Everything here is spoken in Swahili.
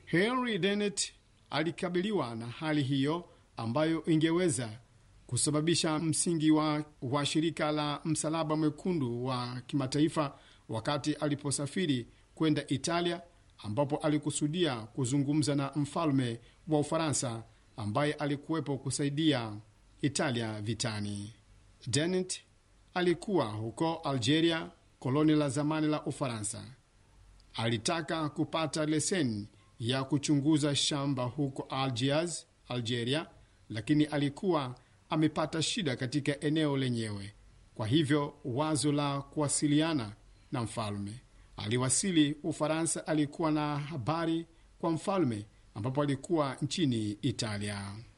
Henry Dennett alikabiliwa na hali hiyo ambayo ingeweza kusababisha msingi wa, wa shirika la Msalaba Mwekundu wa kimataifa wakati aliposafiri kwenda Italia ambapo alikusudia kuzungumza na mfalme wa Ufaransa ambaye alikuwepo kusaidia Italia vitani. Dennett alikuwa huko Algeria, koloni la zamani la Ufaransa. Alitaka kupata leseni ya kuchunguza shamba huko Algiers, Algeria, lakini alikuwa amepata shida katika eneo lenyewe. Kwa hivyo wazo la kuwasiliana na mfalme. Aliwasili Ufaransa, alikuwa na habari kwa mfalme ambapo alikuwa nchini Italia.